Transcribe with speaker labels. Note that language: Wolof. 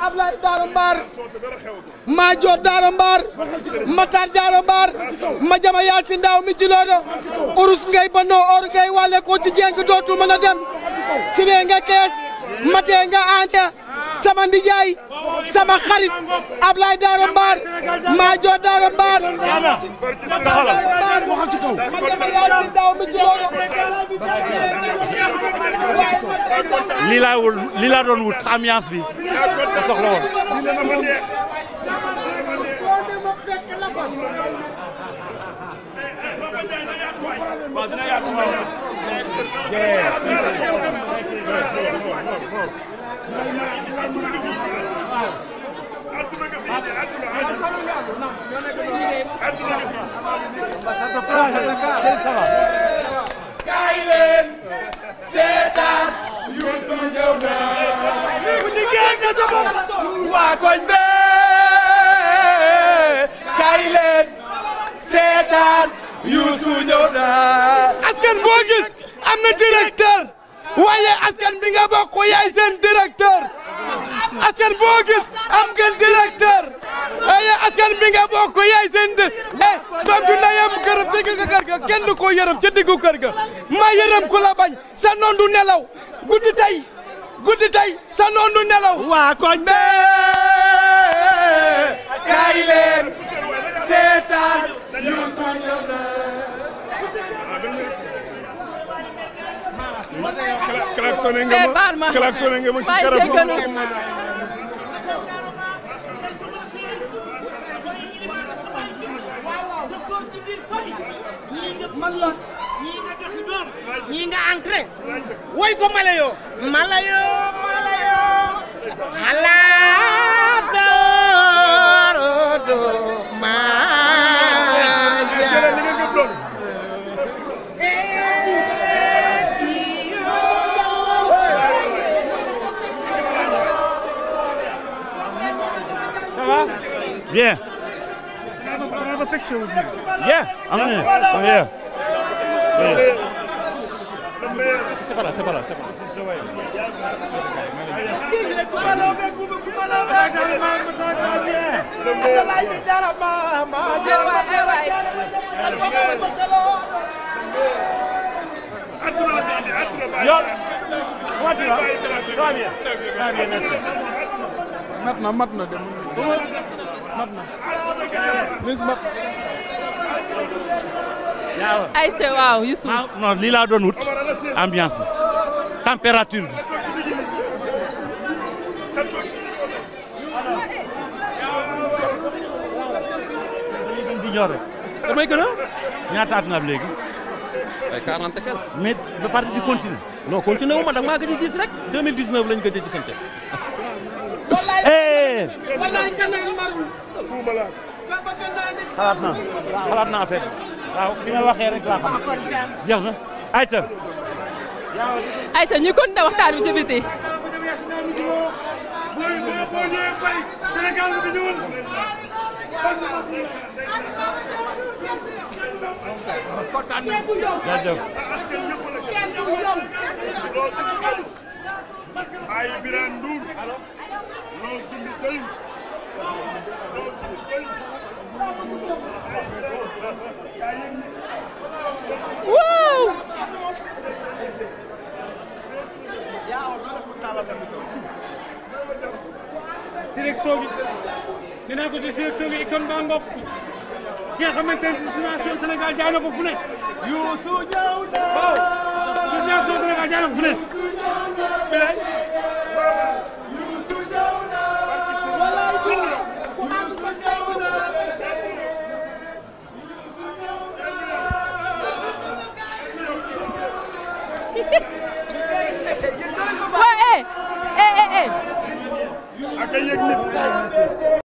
Speaker 1: Ablaye Daara Mbaar maa joor Daara Mbaar Matar Daara Mbaar ma jama Yaasin Ndaaw mi ci loodo urus ngay banoo or ngay wàlle ko ci jeng dootul mën a dem siree nga kees matee nga aane sama ndijaay sama xarit Ablaye Daara Mbaar maa joor Daara Mbaar waxal ci kaw ma jama Yaasin Ndaaw mi ci loodo
Speaker 2: lii laa wul lii laa doon wut ambiance bi da soxla woon
Speaker 3: kaay leen seetaan Youssou ñëw na bu jigéen nga sa bopp waa koñ be kaay leen seetaan Youssou ñëw na askan boo gis am na directeur waaye askan bi nga bokk yaay seen directeur askan boo gis am ngeen directeur waaye askan bi nga bokk yaay seen di eh doom bi ndeyam gërëm ci diggu kër ga kenn du ko yërëm ci diggu kër ga ma yërëm ku la bañ sa noon du nelaw guddi tey guddi tey sa noon du nelaw waa koñ be kaay leen seetaan Youssou ñëw na
Speaker 4: klaxonné nga
Speaker 5: Eh,
Speaker 4: ma
Speaker 5: baal ma.
Speaker 4: klaxonné nga ma ci
Speaker 5: Maa ngi
Speaker 4: carrefour
Speaker 5: jéggalu.
Speaker 1: man la ñii nga doxi doom ñii nga entré woy ko malayo malayo malayo alaatorodo maaja
Speaker 2: bien yeah am na yeah c'est pas là c'est pas là c'est pas là Yo, what you Très bien. Très bien, merci.
Speaker 4: mat na mat na dem mat na lis mat
Speaker 2: Yaa
Speaker 5: Aïcha waaw Youssou
Speaker 2: ah non lii laa doon wut ambiance bi température bi di ñor rek
Speaker 6: damay gën a.
Speaker 2: ñaata at nga am léegi
Speaker 6: ay 40 quel.
Speaker 2: mais ba pare di continuer
Speaker 6: non continué wu ma da nga maa gëj a gis rek 2019 lañ gëj a gisante.
Speaker 2: eh
Speaker 1: wallaay kanaan marul
Speaker 2: xalaat naa xalaat naa affaire bi waaw fi nga waxee rek laa xam jeex na ayca
Speaker 5: Aïcha ñu kon ne waxtaan bi ci biti
Speaker 2: jaajëf
Speaker 4: ay Birane Ndour loo dund doy loo dund doy
Speaker 5: waaw
Speaker 7: sélection bi nee naa ko ci sélection bi ikon baa ngoog ki nga xamante ne destination Sénégal jaay na ko fu ne.
Speaker 3: Youssou ñëw na
Speaker 7: waaw destination Sénégal jaay na ko fu ne. bilay
Speaker 3: Youssou ñëw na Youssou ñëw na
Speaker 5: waa eh eh eh eh
Speaker 4: ak a yëg nit